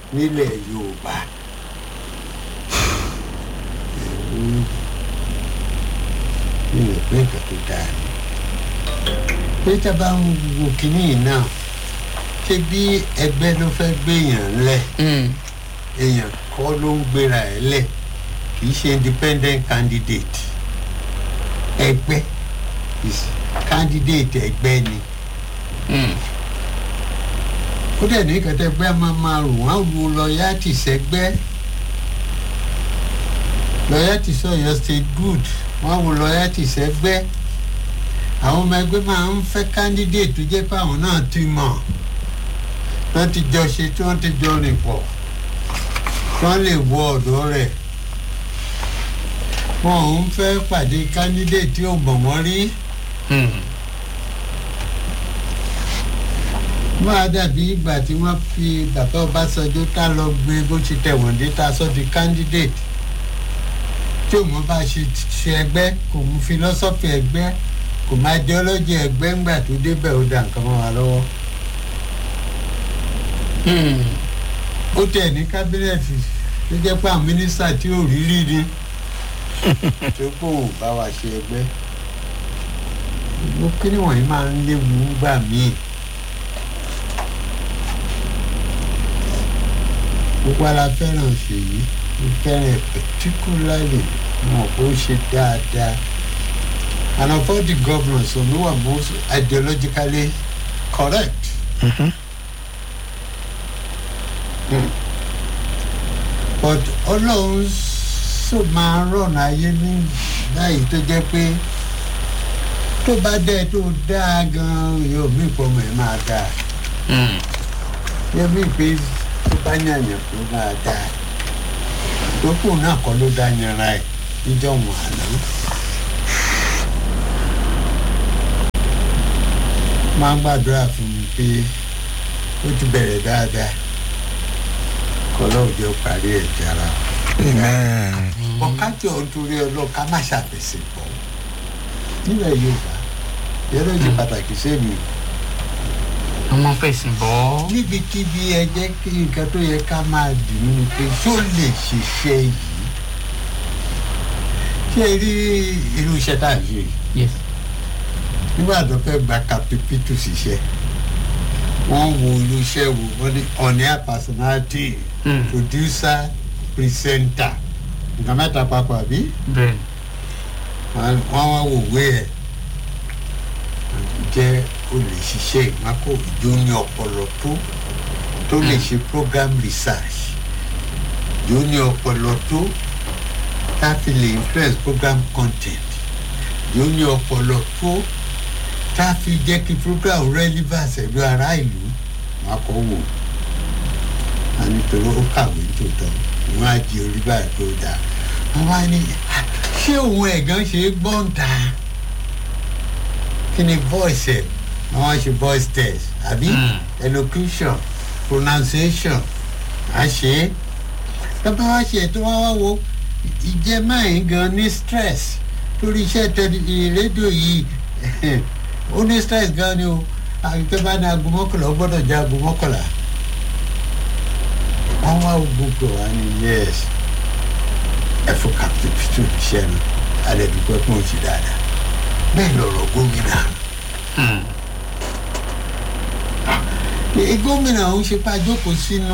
nílẹ̀ yorùbá mi ò pé nǹkan tó dáa ni pé tá a bá ń wo kínní yìí náà ṣé bí ẹgbẹ́ ló fẹ́ gbéyàn lẹ̀ èèyàn kọ́ ló ń gbéra ẹ̀ lẹ̀ kì í ṣe independent candidate ẹgbẹ́ is candidate ẹgbẹ́ ni ó dẹ̀ ní kẹtẹ́gbẹ́ máa máa rò wọ́n wo lọ́yàtì sẹ́gbẹ́ lọ́yàtì sọ̀yọ́ state good wọ́n wo lọ́yàtì sẹ́gbẹ́ àwọn ọmọ ẹgbẹ́ máa ń fẹ́ candidate tó jẹ́ pé àwọn náà ti mọ̀ wọ́n ti jọ ṣe tí wọ́n ti jọ rìn pọ̀ tí wọ́n lè wọ ọ̀dọ́ rẹ̀ wọn ò ń fẹ́ pàdé candidate tí ò mọ̀ wọ́n rí. máa dàbí ìgbà tí wọ́n fi bàbá ọbásanjọ́ tá lọ gbé bó ti tẹ̀wọ̀n dé tá sọ di candidate tí òun bá ṣe ṣe ẹgbẹ́ kò mú philosophy ẹgbẹ́ kò máa ideology ẹgbẹ́ ńgbà tó débẹ̀ ó dà nǹkan mọ́ wa lọ́wọ́. ó tẹ̀ ní kábínẹ̀tì tó jẹ́ pé àwọn mínísítà tí ò rí rí ni tó kò bá wa ṣe ẹgbẹ́ gbogbo kíni wọ̀nyí máa ń léwu gbà míì. gbogbo ara fẹ́ràn ṣèyí ó fẹ́ràn particularly wọn kò ṣe dáadáa and of all the governors who were most ideologically correct. Mm-hmm. Mm. but ọlọ́run sọ máa rọ̀nà ayé ní báyìí tó jẹ́ pé tó bá dẹ́ tó dáa gan-an yóò mí ìpọ́nmọ́ ẹ̀ máa dáa yóò mí pé tó bá yànyàn tó máa dáa tókù náà kọ́ ló dá yanra ẹ̀ níjọ́ wọn àná. máa ń gbàdúrà fún mi pé ó ti bẹ̀rẹ̀ dáadáa kọlọ́ọ̀dẹ ó parí ẹ̀ jára. ọ̀kájọ nítorí ọlọ́ọ̀ká má ṣàfẹsẹ̀ pọ̀ nílẹ̀ yorùbá yẹ́rọ yìí pàtàkì sẹ́mi. ọmọ fẹ̀sìn bọ́. níbikíbi ẹ jẹ́ kí nǹkan tó yẹ ká máa dì ní pé ṣó lè ṣiṣẹ́ yìí ṣé rí irú iṣẹ́ tá à ń ṣe yìí yes. nígbà tó fẹ́ gba kapipitu ṣiṣẹ́ wọ́n wo irú iṣẹ́ wo wọ́n ní ọ̀nìyà personality Mm. producer presenter nǹkan mẹ́ta papọ̀ àbí bẹ́ẹ̀ wọ́n wá wò wé ẹ̀ jẹ́ olùṣiṣẹ́ ìmákò ìjó ní ọpọlọ tó tó lè ṣe program research ìjó ní ọpọlọ tó tá a fi lè influence program content ìjó ní ọpọlọ tó tá a fi jẹ́ kí program relevance ẹ̀lú ará ìlú wọn kọ́ wò a nítorí ó kàwé tòótọ́ wọn á di orí báyìí tó dáa wọn wá ní "Ah, ṣé òun ẹ̀gán ṣe é gbọ́n ta kí ni voice ẹ̀ wọ́n wá ṣe voice test àbí Mm. elocution pronunciation à ṣe é tọ́pẹ́ wá ṣe tó wá wá wo ìjẹ́ máyín gan ní stress lórí iṣẹ́ tẹ̀lé rédíò yìí ó ní stress gan ni o àgbẹ̀ bá ní aago mọ́kànlá ó gbọ́dọ̀ jẹ́ aago mọ́kànlá wọ́n wá gbogbo wa ní yes ẹ fún captain pitu iṣẹ́ mi alẹ́ dúpẹ́ fún òsì dáadáa bẹ́ẹ̀ lọ̀rọ̀ gómìnà Ẹ, gómìnà ń ṣe pa jókòó sínú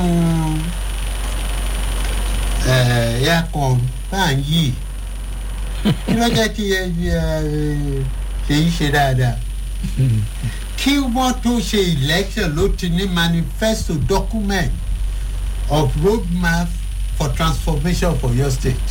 ẹ̀ẹ́dẹ́kọ̀ bá ń yí kí ló jẹ́ kí ẹ ṣe yí ṣe dáadáa kí wọ́n tó ṣe election ló ti ní manifesto document of roadmap for transformation for your state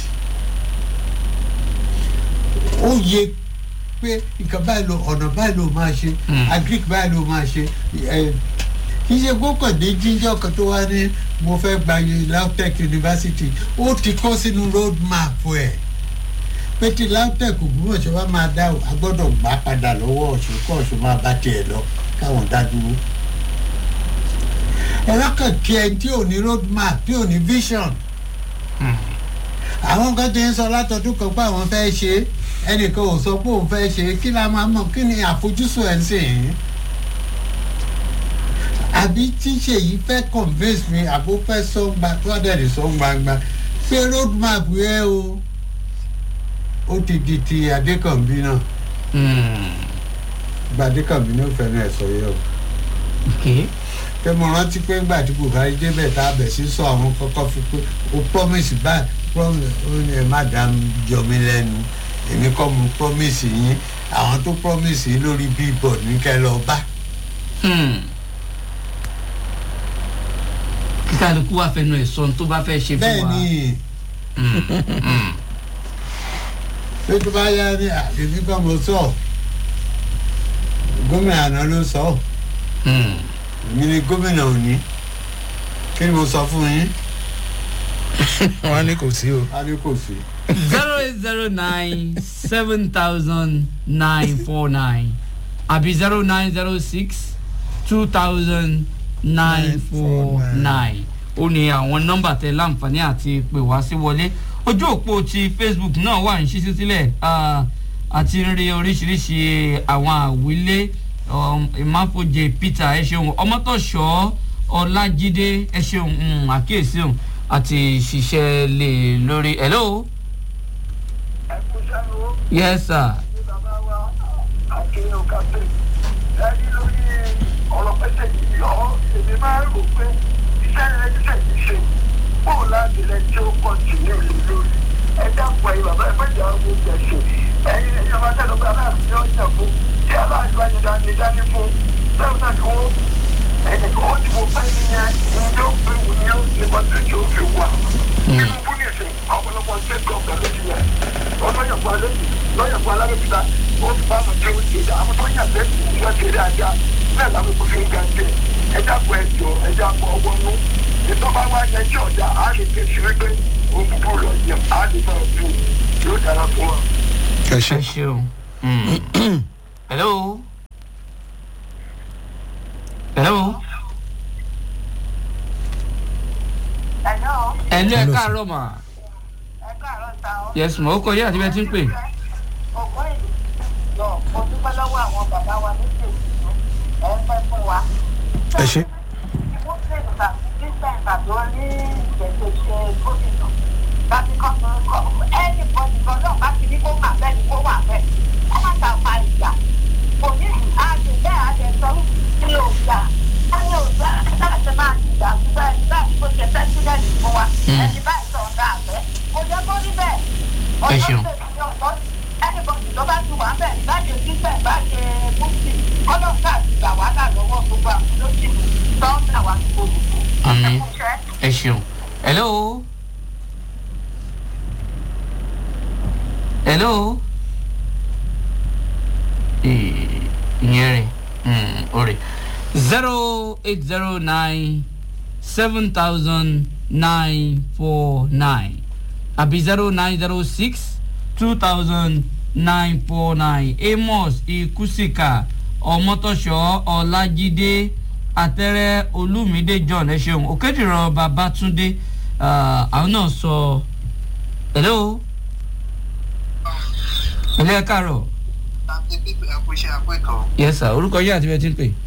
ó yẹ pé nǹkan báyìí ló ọ̀nà báyìí ló máa ṣe Mm. agric báyìí ló máa ṣe ẹ, kì í ṣe gbọ́kàndé jíjọ́ kan tó wá ní mo fẹ́ gba lautech university ó ti kọ́ sínú road map ẹ̀ pé tí lautech ògbómọ̀ṣọ́ bá máa dá o a gbọ́dọ̀ gbà padà lọ́wọ́ ọ̀ṣun kọ́ ọ̀ṣun máa bá tiẹ̀ lọ káwọn dá dúró ẹ̀rọ kan kí ẹ tí ò ní road map tí ò ní vision àwọn kan ti ń sọ látọdún kan pé àwọn fẹ́ ṣe é ẹnìkan ò sọ pé òun fẹ́ ṣe é kí la máa mọ̀ kí ni àfojúsùn ẹ̀ ń sìn yín. àbí tíṣe yìí fẹ́ convince mi àbó fẹ́ sọ gba tó àdẹ̀rẹ̀ sọ gbangba pé road map yẹ o ó ti di ti adékànbí náà Hmm. gba adékànbí náà fẹ́ràn ẹ̀ sọ yẹ o ok pé mo rántí pé ńgbà tí buhari débẹ̀ tá a bẹ̀ sí sọ àwọn kọ́kọ́ fi pé o promise báyìí promise ó ní ẹ má dá mi jọ mí lẹ́nu èmi kọ́ mo promise yín àwọn tó promise yín lórí billboard ní kẹ́ lọ bá. Hmm. kí kálukú wà fẹnu ẹ̀ sọ ohun tó bá fẹ́ ṣe fún wa. bẹ́ẹ̀ ni pé tó bá yá ní àbíbí kan mo sọ gómìnà àná ló sọ Hmm. èmi ni gómìnà òní kí ni mo sọ fún yín wọn ní kò sí o. a ní kò sí. zero eight zero nine seven thousand nine four nine àbí zero nine zero six two thousand nine four nine ó ní àwọn nọ́mbà tẹ láǹfààní àti pè wá sí wọlé ojú òpó ti facebook náà wà ní ṣíṣí sílẹ̀ ah, àti ń rí oríṣiríṣi àwọn àwílé um, ìmáfojè peter ẹ ṣeun ọmọtọ̀ṣọ́ ọlájídé ẹ ṣeun um, àkíyèsí òun àti ṣiṣẹ́ lè lórí hello ẹkúṣẹ́nu yes sir ní bàbá wa akéwòn kápẹ́ ẹni lórí ọ̀rọ̀ pẹ́sẹ̀ yìí ọ̀ èmi máa ń rò pé iṣẹ́ rẹ̀ iṣẹ́ yìí ṣe bóun láti rẹ̀ tí ó kọ́ sí ní ìlú lórí ẹ dápọ̀ ẹ̀yìn bàbá ẹgbẹ́ ìjà ọmọ ìjà ṣe ẹ̀yin ẹ̀yin ọmọ tẹ́lẹ̀ pé aláàbí ni ó yàn fún tí aláàbí bá ní dání dání fún bẹ́ẹ̀ náà ni wọ́n ẹ̀yìn kan ó ti mo fẹ́ nìyẹn ní yóò pé wù ní ó ti mọ̀ tó tí ó fi wà. nínú fún nìsín ọ̀pọ̀lọpọ̀ ṣe gọ́ọ̀gà lójú yẹn ọlọ́yọ̀pọ̀ alẹ́bí lọ́yọ̀pọ̀ alábẹ́bíta ó fi bá àwọn tó ń ṣe àwọn tó yàn lẹ́sìn ìwọ́n ṣe rí ajá bẹ́ẹ̀ làwọn kò fi ń ga jẹ ẹja pọ̀ ẹjọ́ ẹja pọ̀ ọwọ́ nú ètò bá wá yẹn tí ọ̀dà á lè ké sí wípé òun búburú lọ yẹn á lè máa bù yóò dára fún wa. ẹ ṣe. ẹ ṣeun Mm. hello hello ẹ̀yọ́ ẹ̀lú ẹ̀ Hello, sir. káàárọ̀ mà ẹ̀ka àrọ̀ ta ọ́. yes mà ó kọ yé àti bẹ́ẹ̀ tí ń pè ọ̀gbọ́n ìlú lọ mo dúpẹ́ lọ́wọ́ àwọn bàbá wa ní tèmi ẹ̀ ń pẹ́ fún wa. ẹ ṣe. wọ́n ṣe ìgbà nígbà ìgbà tó ní ìgbésẹ̀ ṣe gómìnà láti kọ́ tó ń kọ́ ẹnì bọ́dì kan náà bá ti ní kó wà bẹ́ẹ̀ ni kó wà bẹ́ẹ̀ wọ́n má ta fa ìjà kò ní àjẹ bẹ́ẹ̀ àjẹ sọ ní òjà wọ́n ní òjà láti máa ti ìjà bẹ́ẹ̀ ni bẹ́ẹ̀ ni kò ṣe pẹ́sidẹ̀ntì fún wa ẹni báyìí sọ ọ̀gá àfẹ́ kò jẹ́ kó rí bẹ́ẹ̀ Ẹ ṣeun. ẹnì bọ́dì tó bá ti wà bẹ́ẹ̀ láti òṣìṣẹ́ bá ṣe mùsùlùmí kọ́lọ́ọ̀ká àti ìgbà wàhálà lọ́wọ́ gbogbo àwọn olóṣèlú tọ́ọ̀nà wa gbogbo. Àmín. ẹ ṣeun hello hello Eh, ìyẹn rẹ̀ Mm, ó rẹ̀ zero eight zero nine seven thousand nine four nine àbí zero nine zero six two thousand nine four nine amos ikusika ọmọtọṣọ ọlájídé àtẹrẹ olùmídé john ẹ ṣeun òkèdìrán babatunde ah, àwọn náà sọ hello hello ẹ káàárọ̀ àti pípẹ́ àpòṣe àpẹ́kọ̀ọ́. yes sir orúkọ yín àti ibi tẹ́ ẹ ti ń pè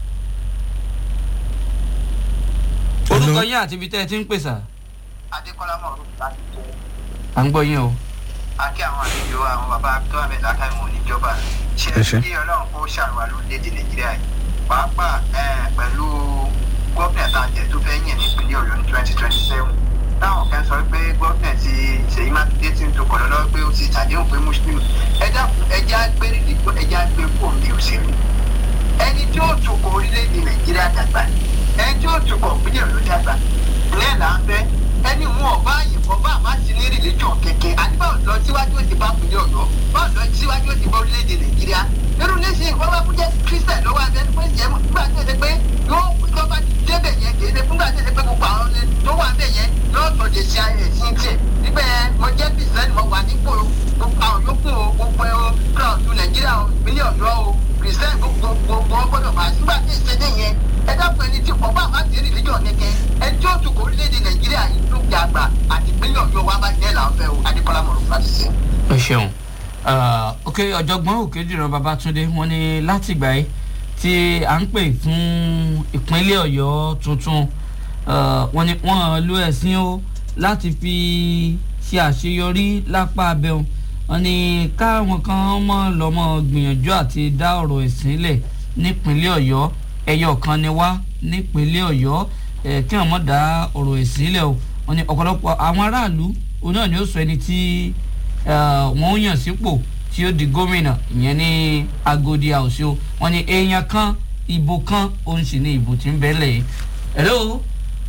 orúkọ yín àti ibi tẹ́ ẹ ti ń pè sà adékọ́lá mọ̀ọ́rù láti jẹ́ à ń gbọ́ yín o akí àwọn àlejò àwọn bàbá tó àmì látàmú níjọba ṣe Ẹ ṣé. kí ọlọ́run kó ṣàrùwà lórílẹ̀‐èdè nàìjíríà yìí pàápàá eh, pẹ̀lú gómìnà tàjẹ́ tó fẹ́ yìn nípínlẹ̀ ọ̀yọ́ ní twenty twenty seven táwọn kan sọ pé gómìnà ti ṣèyí mákindé ti ń tó kọ̀ lọ́wọ́ pé ó ti ṣàdéhùn pé muslim ẹja ẹja gbérí dìgbò ẹja gbé fún mi òṣèlú ẹni tí ó tukọ̀ orílẹ̀-èdè nàìjíríà dàgbà ẹni tí ó tukọ̀ ìpínlẹ̀ ọ̀yọ́ dàgbà ìyẹn là ń fẹ́ ẹni mú ọba àyìnbọn bá àmà sí ní rìlẹ́jọ̀ kẹ̀kẹ́ àdìbò lọ síwájú òsì bá ìpínlẹ̀ ọ̀yọ́ bá lọ síwájú òsì bá orílẹ̀-èdè nàìjíríà nínú lẹ́sìn ìwọ́n bá fúnjẹ́ kírísítẹ̀ lọ́wọ́ abẹ́ni pé ìyẹn nígbà tó ṣe pé yóò tó bá débẹ̀ yẹn kì í ṣe fúngbà tó ṣe pé gbogbo àwọn ọ̀rẹ́ tó wà bẹ̀ yẹn yóò tọ́ de ṣe ayẹyẹ sí tiẹ̀ níbẹ̀ yẹn mo jẹ́ bìsẹ́ni mo wà nípò gbogbo àwọn yòókù o gbogbo ẹ o kíláàsì nàìjíríà o ìpínlẹ̀ ọ̀yọ́ o kìrìsìtẹ́nì gbogbo gbogbo ọgbọ́dọ̀ máa nígbà tí ìṣẹ́lẹ̀ yẹn ẹ dákun ẹni tí ọba àmà ti rí ìdíjọ́ nìkẹ́ ẹni tí ó tukọ̀ orílẹ̀-èdè nàìjíríà yìí ló gbé àgbà àti ìpínlẹ̀ ọ̀yọ́ wa bá jẹ́ làwọn fẹ́ o adékọ́lá mọ̀rọ̀ láti ṣe. ẹ ṣeun Ah, ok ọ̀jọ̀gbọ́n òkèdìrán babatunde wọ́n ní látìgbà yìí tí à ń pè fún ìpínlẹ̀ ọ̀yọ́ tuntun eh, wọ́n ní wọ́n lo ẹ̀sìn o láti fi ṣe àṣeyọrí lápá abẹ́hùn wọ́n ní káwọn kan mọ̀ lọ́mọ gbìyànjú àti dá ọ̀rọ̀ ẹ̀sìn lẹ̀ nípínlẹ̀ ọ̀yọ́ ẹyọ kan ni wá nípínlẹ̀ ọ̀yọ́ ẹ̀ kí wọ́n mọ̀ dá ọ̀rọ̀ ẹ̀sìn lẹ̀ o wọ́n ní ọ̀pọ̀lọpọ̀ àwọn aráàlú òun náà ni ó sọ ẹni tí eh, wọ́n ń yàn sípò tí ó di gómìnà ìyẹn ní agodi àwòsí o wọ́n ní èèyàn kan ìbò kan òun sì ní ìbò tí ń bẹ́lẹ̀ yìí. hello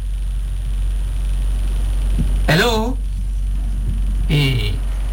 hello Eh,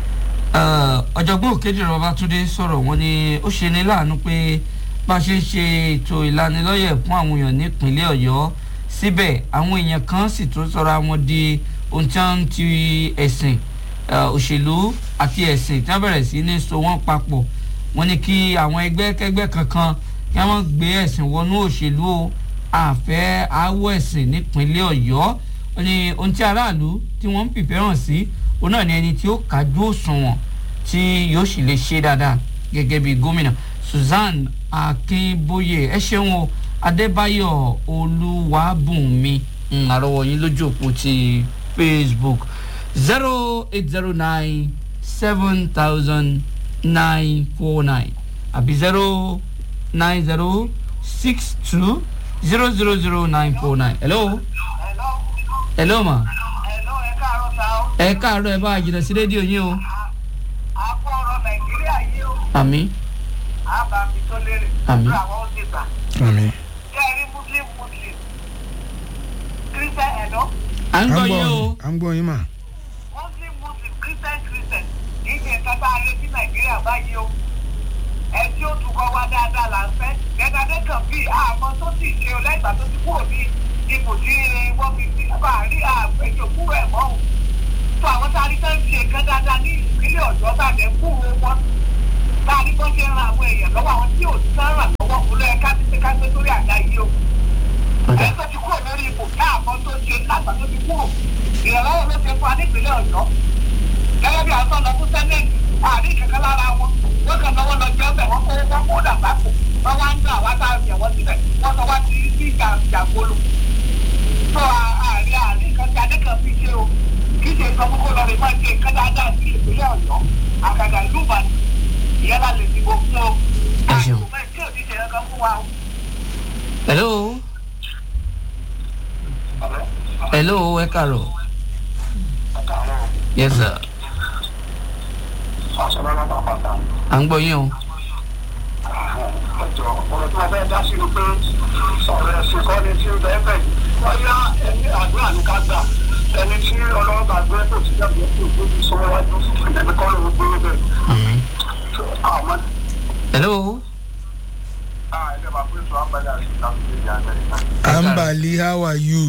eh, ọ̀jọ̀gbọ́n òkèdèrè ọbátúndé sọ̀rọ̀ wọn ni ó ṣe ní láàánú pé bá a ṣe ń ṣe ètò ìlanilọ́yẹ̀ fún àwọn èèyàn nípínlẹ̀ ọ̀yọ́ síbẹ̀ àwọn èèyàn kan sì tún sọra wọn di ohun tí wọ́n ti ẹ̀sìn eh, òṣèlú àti ẹ̀sìn tí wọ́n bẹ̀rẹ̀ sí ní so wọ́n papọ̀ wọ́n ní kí àwọn ẹgbẹ́ kẹgbẹ́ kankan kí wọ́n gbé ẹ̀sìn wọnú òṣèlú o àfẹ́ àwọ̀ ẹ̀sìn nípínlẹ̀ ọ̀yọ́ wọ́n ní ohun tí aráàlú tí wọ́n ń fìfẹ́ hàn sí òun náà ni ẹni tí ó kájú òṣùwọ̀n tí yóò sì lè ṣe dáadáa gẹ́gẹ́ bí gómìnà Susan Akínbóyè ẹ ṣeun o Adébáyọ̀ Olúwàbùnmi ń àrọwọ yín lójú òpó ti Facebook zero eight zero nine seven thousand nine four nine àbí zero nine zero six two zero zero zero nine four nine hello hello hello ma hello ẹ káàárọ̀ sá o ẹ káàárọ̀ ẹ bá a jìnnà sí rédíò yín o àpò ọ̀rọ̀ nàìjíríà yìí o àmì àbàmì tó lérè Àmín. lórí àwọn ó ti gbà àmì. kí ẹ rí muslim muslim christian ẹ̀dọ́ à ń à gbọ́ ń yín o gbọ́ à ń gbọ́ yín mà. muslim muslim christian christian kì í ṣe nǹkan tá a retí nàìjíríà báyìí o ẹ tí ó tukọ̀ wá dáadáa là ń fẹ́ gẹ́gẹ́ kan bí àmọ́ tó sì ṣe o lẹ́gbàá tó ti kúrò ní ipò tí wọ́n fi sí bá a rí àpèjọ kúrò ẹ̀ mọ́ o tó àwọn tá a rí tán ṣe nǹkan dáadáa ní ìpínlẹ̀ ọ̀dọ́ bá dẹ̀ kúrò wọn tá a rí bọ́ ṣe ń ran àwọn èèyàn lọ́wọ́ àwọn tí ò ti tán ràn lọ́wọ́ òun lọ́yẹ ká ti ṣe ká gbé sórí àga yìí o ọ̀dà ẹni tó ti kúrò lórí ipò káàmọ́ tó ṣe lágbà tó ti kúrò ìrànlọ́wọ́ ló ṣe fún wa nípínlẹ̀ ọ̀yọ́ gẹ́gẹ́ bí àwọn sọ̀nà fún sẹ́nẹ̀tì àárín kankan lára wọn wọ́n kàn lọ́wọ́ lọ jẹ́ ọbẹ̀ wọ́n kó wọ́n kó dàgbà kù wọ́n wá ń dún àwa tá a yẹ̀ wọ́n síbẹ̀ wọ́n sọ wá sí sí ìjà ìjàgbolo tó àárín àárín kan tí adé kan fi ṣe o kì í ṣe nǹkan kókó lọ rè máa ṣe nǹkan dáadáa sí ìpínlẹ̀ ọ̀yọ́ àgàgà ìlú ìbàdàn ìyẹn la lè dìbò fún o Ẹ ṣeun. àìsàn bẹ́ẹ̀ tí ò ní ṣe nǹkan fún wa o. hello hello ẹ káàárọ̀ yes sir à ń gbọ́ yín o ọjọ́ ọ̀rọ̀ tí wọ́n fẹ́ dá sí ni pé ọ̀rọ̀ ẹ̀sìn kọ́ ni tí ń bẹ́ẹ̀ bẹ́ẹ̀ wọ́n yá ẹni àdúrà ní ká gbà ẹni tí ọlọ́run bá gbé kò sí jáde kó tó fi sọ wájú ẹni kọ́ ló ń gbé bẹ́ẹ̀. àmín àwọn hello ẹgbẹ́ máa pín sọ àgbàdo àti ìtàkùn ìdí amẹ́ríkà. ambali how are you.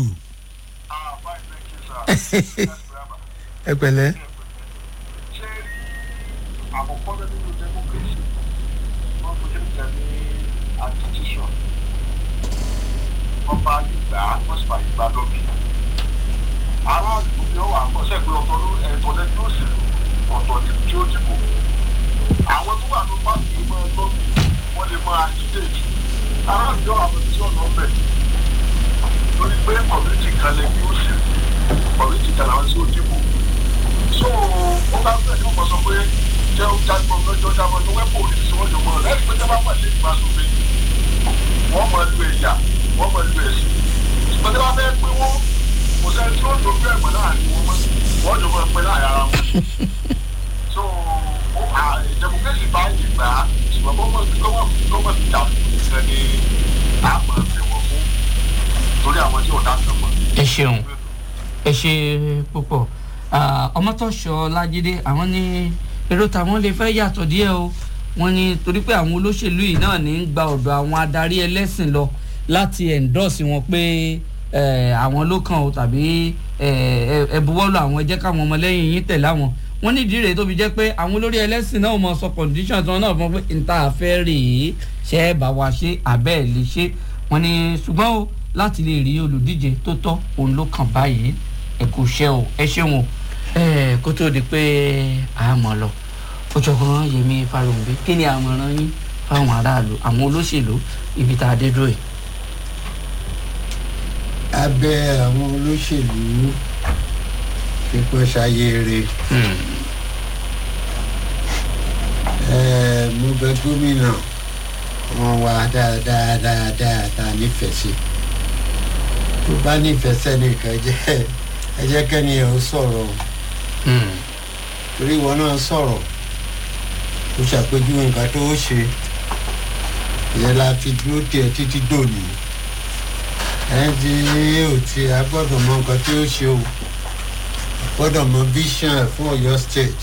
ẹ pẹ̀lẹ́. ṣé àkọ́kọ́ nínú democracy wọ́n kò tẹ́lẹ̀ tẹ́ ní administration wọ́n bá gbà á wọ́n sì bá gbà lọ́bì. aráàlú ni ó wà kọ́sẹ́ pé ọ̀tọ̀ ló ẹ̀tọ́ lẹ́jọ́ òṣèlú ọ̀tọ̀ ní tí ó dìbò. àwọn tó wà ló bá fi mọ́ lọ́bì wọ́n lè máa agitate. aráàlú yóò àwọn tí ọ̀nà ọ̀bẹ lórí pé community kan lè ní òṣèlú community kan làwọn tí ó dìbò so ó bá fẹ́ kí wọ́n sọ pé jẹ́ ó jáde ọmọ ọjọ́ jábọ̀ ní wẹ́pọ̀ òní tí wọ́n jọ mọ́ lẹ́yìn pé jábọ̀ pàṣẹ ìgbà sófin wọ́n mọ̀ lu ẹ̀yà wọ́n mọ̀ lu ẹ̀sìn ṣùgbọ́n tí wọ́n fẹ́ pé wọ́n kò sẹ́ni tí ó dojú ẹ̀gbọ́n láàrin wọn mọ́ wọ́n jọ mọ́ pé láàrin ara wọn so democracy bá ìgbà ṣùgbọ́n gọ́mọ̀ gọ́mọ̀ ti dà fún ẹni àmọ̀ ẹ̀wọ̀n fún torí àwọn tí ò dá kan mọ́. ẹ ṣeun ẹ ṣe púpọ̀ Ah, ọmọtọ́ṣọ lájídé àwọn ní èrò táwọn lè fẹ́ yàtọ̀ díẹ̀ o wọ́n ní torí pé àwọn olóṣèlú yìí náà ní í gba ọ̀dọ̀ àwọn adarí ẹlẹ́sìn lọ láti endorse wọn pé eh, àwọn ló kàn o tàbí eh, ẹ buwọ́lù àwọn ẹ jẹ́ káwọn ọmọlẹ́yìn yín tẹ̀lé àwọn wọ́n ní ìdí rèé tó fi jẹ́ pé àwọn olórí ẹlẹ́sìn náà mọ̀ sọ condition tí wọ́n náà fún pé n ta àfẹ́ rèé ṣe é bá wa ṣe àbẹ́ ẹ̀ lè ṣe wọ́n ní ṣùgbọ́n o láti lè rí olùdíje tó tọ́ òun ló kàn báyìí ẹ kò ṣe o ẹ ṣeun o ẹ kó tó di pé a mọ̀ lọ ọ̀jọ̀gbọ́n yèmí farunbi kí ni àmọ̀ràn yín fáwọn aráàlú àwọn olóṣèlú ibi tá a dé dúró yìí. abẹ́ àwọn olóṣèlú kíkọ́ ṣayére ẹ̀ẹ́ mo bẹ gómìnà wọn wá dáadáa dáadáa tá a nífẹ̀ẹ́ sí tó bá nífẹ̀ẹ́ sẹ́nìkan jẹ́ ẹ jẹ́ kẹ́ni ẹ̀ ó sọ̀rọ̀ o torí ìwọ náà sọ̀rọ̀ ó ṣàpèjúwe nǹkan tó ṣe ìyẹn la fi dúró tiẹ̀ títí dòní ẹni tí ò ti a gbọ́dọ̀ mọ nǹkan tí ó ṣe o a gbọ́dọ̀ mọ vision ẹ̀ fún ọ̀yọ́ state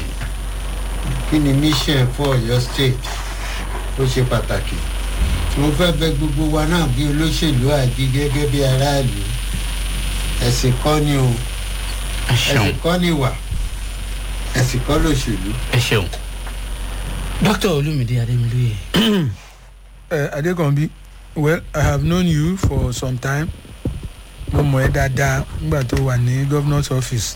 kí ni mission ẹ̀ fún ọ̀yọ́ state ó ṣe pàtàkì mo fẹ́ bẹ gbogbo wa náà bí olóṣèlú àbí gẹ́gẹ́ bí aráàlú ẹ̀sìn kọ́ ni o ẹ ṣeun ẹ̀sìn kọ́ ni wà ẹ̀sìn kọ́ lòṣèlú. ẹ ṣeun dókítà olùmídé adémilóye. Uh, Adekanbi, well, I have known you for some time. Mo mọ̀ ẹ́ dáadáa nígbà tó wà ní governor's office.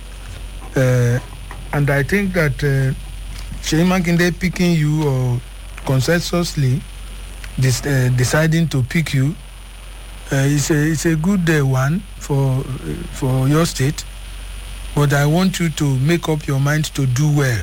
Uh, and I think that uh, Seyi Makinde picking you or consensusly dis, uh, deciding to pick you uh, is a is a good uh, one for uh, for your state. But I want you to make up your mind to do well.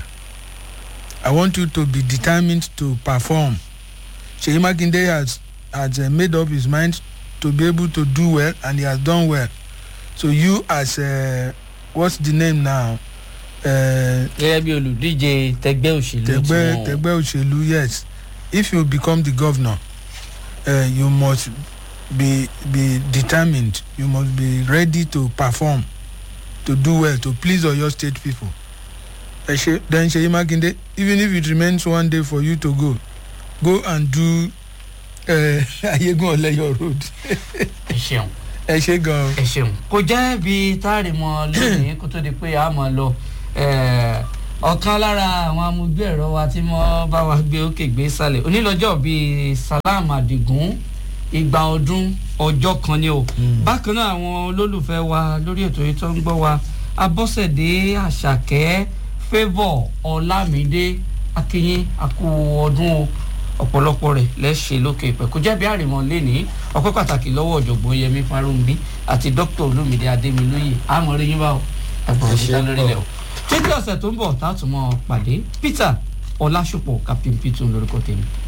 I want you to be determined to perform. Seyi Makinde has has uh, made up his mind to be able to do well and he has done well. So you as uh, what's the name now? Uh, gẹ́gẹ́ bí olùdíje tẹgbẹ́ òṣèlú Tegbe tiwọn. Tegbe Òṣèlú yes. If you become the governor, uh, you must be be determined. You must be ready to perform, to do well, to please all your state people. Uh, She, then Seyi Makinde, even if it remains one day for you to go, go and do uh, Ayegun Oleyo road. ẹ ṣeun Ẹ ṣe gan-an. ẹ ṣeun kò jẹ́ bí táàrí mọ lónìí kó tó di pé a mọ̀ lọ eh, ọ̀kan lára àwọn amójú ẹ̀rọ wa tí wọ́n bá wa gbé òkè gbé sálẹ̀ onílọ́jọ́ bíi salam adigun igba ọdún ọjọ́ kan ni o bákan náà àwọn olólùfẹ́ wa lórí ètò yìí tó ń gbọ́ wa abọ́sẹ̀dé àṣàkẹ́ favour ọlámídé akínyín àkú ọdún o ọ̀pọ̀lọpọ̀ rẹ̀ lẹ́ṣẹ̀ lókè ìpẹ́ kò jẹ́ bí àrìmọ́ lẹ́ni ọpẹ́ pàtàkì lọ́wọ́ ọ̀jọ̀gbọ́n yẹmi farunbi àti dókítà olómìnira adémilóye àmọ́ rí yín bá o ẹ̀gbọ́n Ẹ ṣé òṣìṣẹ́ lórí pọ̀. rẹ̀ o títí ọ̀sẹ̀ tó ń bọ̀ tá a tún mọ́ pàdé peter ọlásùpọ̀ captain peter lórúkọ tèmi